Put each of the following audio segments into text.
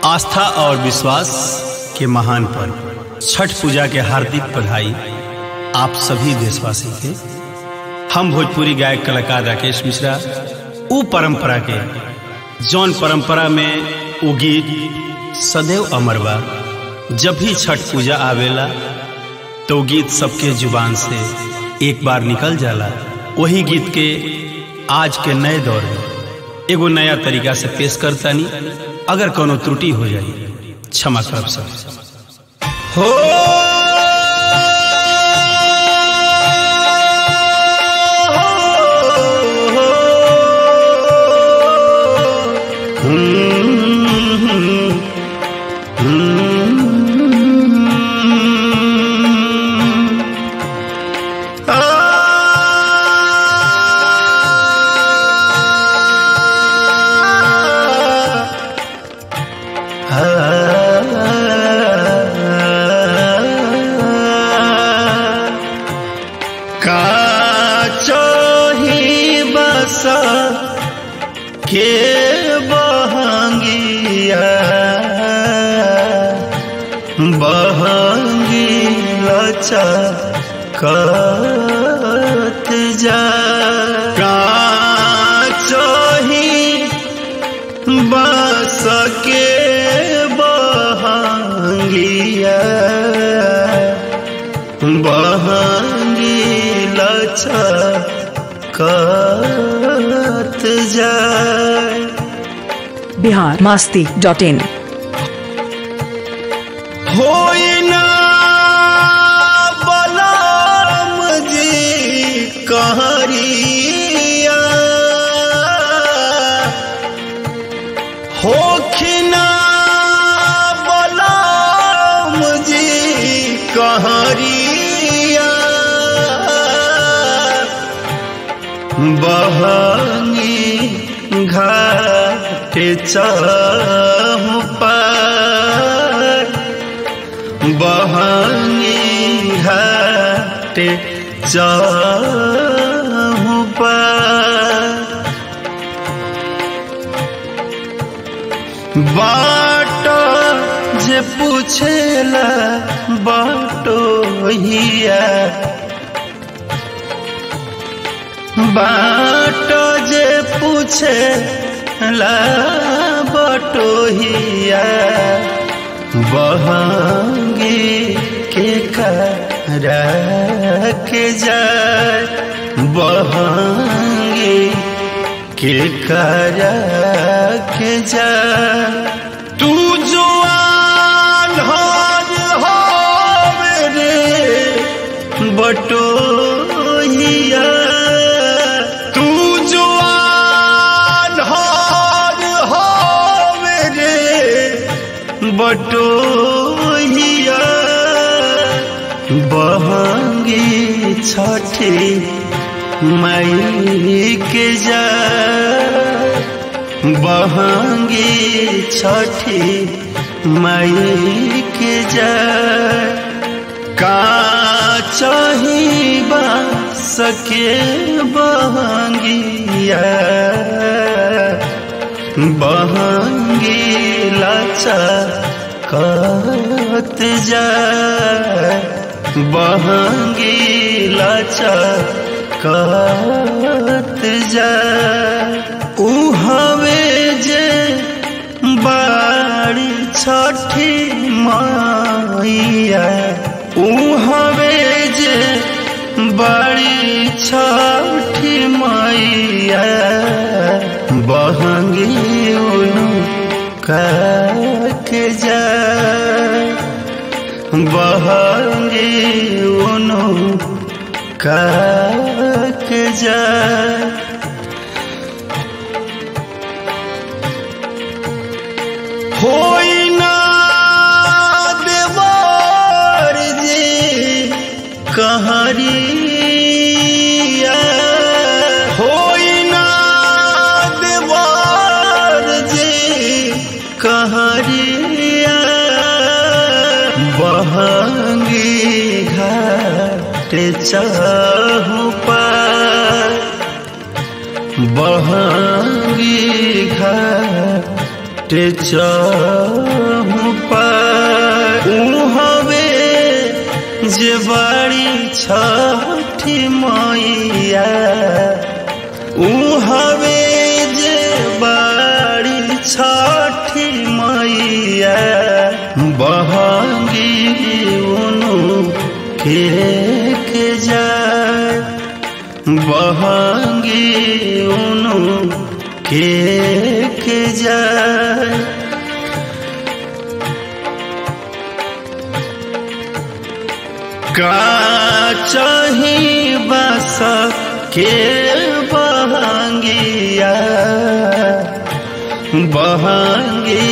आस्था और विश्वास के महान पर्व छठ पूजा के हार्दिक बधाई आप सभी देशवासी के हम भोजपुरी गायक कलाकार राकेश मिश्रा उ परंपरा के जौन परंपरा में उ गीत सदैव अमर बा जब भी छठ पूजा आवेला तो गीत सबके जुबान से एक बार निकल जाला वही गीत के आज के नए दौर में एगो नया तरीका से पेश करतानी अगर कोनो त्रुटि हो जाए क्षमा करब सब हो काचही बस के बहंगिया बहंगी लचकत जा काचही बस के बहंगिया बहंगी लचकत जाए बिहार मास्ती डॉट इन होई ना बलराम जी कहरिया होखिना बलराम जी कहरिया बहंगी घाट चाहूँ पर बहंगी घाट चाहूँ पर बाट जे पूछेला बाटो हिया बाट जे पूछे ला बटोहिया बहंगी के करा के जाए बहंगी के करा के जाए तू जो आन्हर हो मेरे बटोहिया तू जो आन्हर हो मेरे बटोहिया बहंगी छठी मई के जा बहंगी छठी मई के जा का चाहिबा सके बहंगिया बहंगी लाचा कत जा बहंगी लाचा कत जा ऊ हवे जे बाड़ी छठी माइया ऊ हवे जे बड़ी छठी मैया बहंगी उनु के जा बहंगी उनु के जा होई ना देवर जी कहरिया होई ना देवर जी कहरिया बहंगी घाट चाहू पर बहंगी घाट टे चहु जे बड़ी छठी मैया ऊ हवे जे बड़ी छठी मैया बहंगी उनु के के जाए बहंगी उनु के के जाए का चाही बस के बहंगिया बहंगी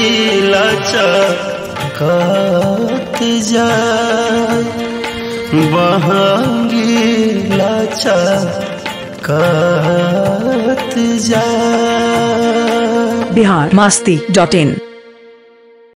लचकत जाए बहंगी लचकत जाए बिहार मास्ती डॉट इन